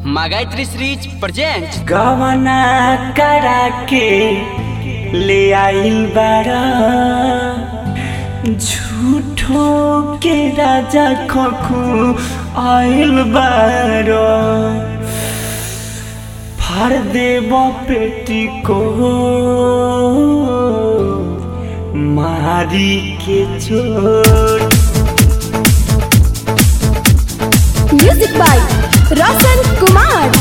Magaitri Series presents गवना करा के ले आइल बारा झूठो के राजा खखू आइल बारा फाड़ देब पेटी को मारी के चोट म्यूजिक बाय रोशन कुमार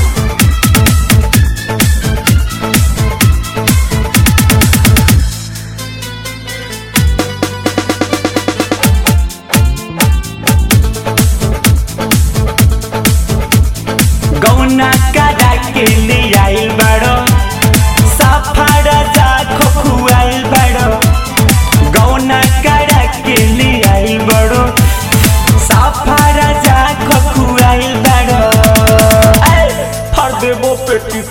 गौना करा के ले आइल बाड़ो सफारा जा खोखुआइल बाड़ो गौना करा के ले आइल बाड़ो सफारा जा खोखुआइल बाड़ो ऐ, फर देबो पेटी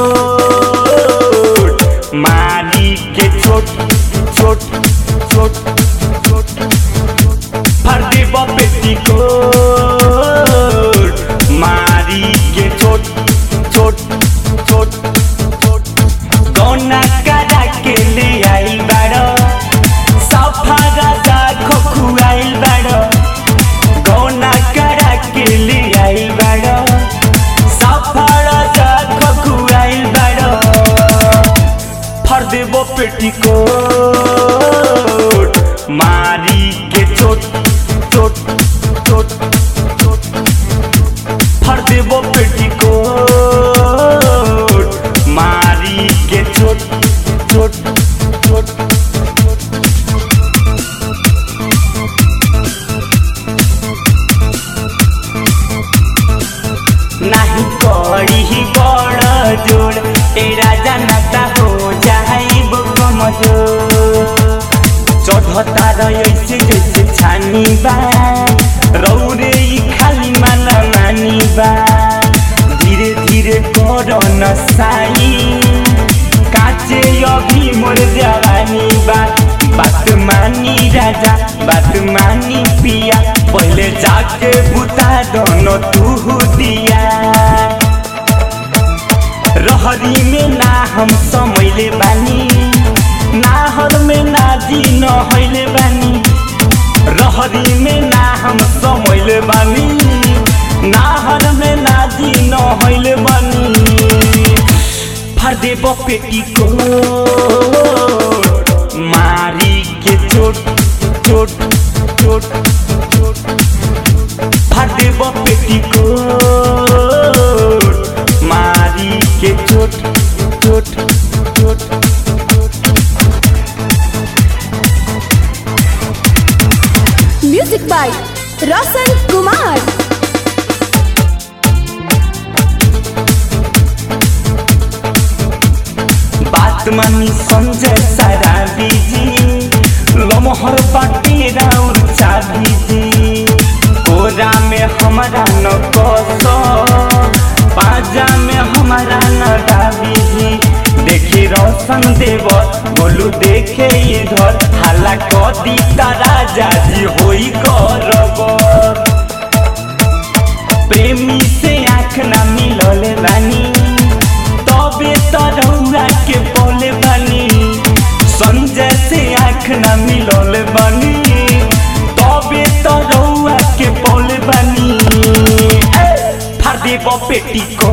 कोट मारी के चोट चोट चोट चोट फर देबो पेटी कोट मारी के चोट चोट चोट चोट गौना करा के ले आइल बाड़ो सफा राजा खोखुआइल बाड़ो गौना करा के ले आइल बाड़ो सफा राजा खोखुआइल बाड़ो फर देबो पेटी कोट मारी के चोट चोट चोट चोट फर देबो पेटी कोट मारी के चोट चोट चोट नाही कड़ी बड़ जोड़ तेरा जनता हो जाइब कमजोर चढ़ता रही जैसे छानी बा रौरे ई खाली माना मानी बा धीरे धीरे कर नसाई काचे अभी मोर जवानी बा बात मानी राजा बात मानी पिया पहले जाके बुता दोनों तू दिया रहरी में ना हम समैले बानी नाहर में ना जी नहैले बानी रहरी में ना हम समैले बानी नाहर में ना जी नहैले बानी फर देब पेटी को मारी के चोट चोट चोट चोट फर देब पेटी को मारी के चोट चोट चोट म्यूजिक बाय रोशन कुमार बात मानी संजय सारा बीजी लमहर बाटे राउर चाबी जी कोरा में हमारा न कस पाजा में हमारा न डाबी जी देखी रोशन देव बोलू देखे इधर हाला कदी राजा जी होई करबर प्रेमी से आँख ना मिलले बानी तबे तरौरा के बोले बानी संजय से आँख ना मिलले बानी तबे तरौरा के बोले बानी ए, फाड़ देब पेटी को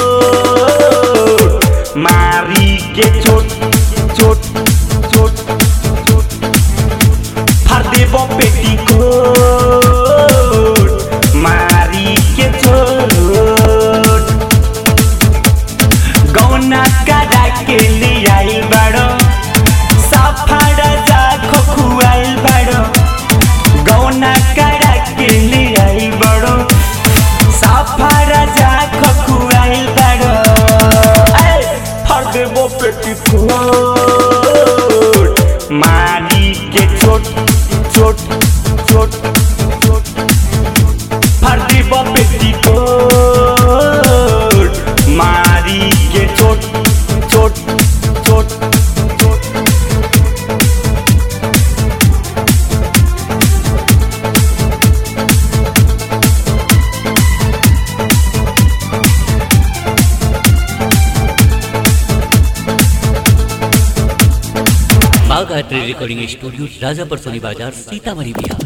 मारी के चोट चोट चोट चोट फाड़ देब पेटी को मारी के चोट गौना करा के ले आइल बाड़ो सफा राजा खोखुआइल बाड़ो गौना करा के ले आइल बाड़ो सफा राजा खोखुआइल बाड़ो ऐ, फर देबो पेटी कोट मारी के चोट चोट चोट माँ गायत्री रिकॉर्डिंग स्टूडियो राजापर सोनी बाजार सीतामढ़ी बिहार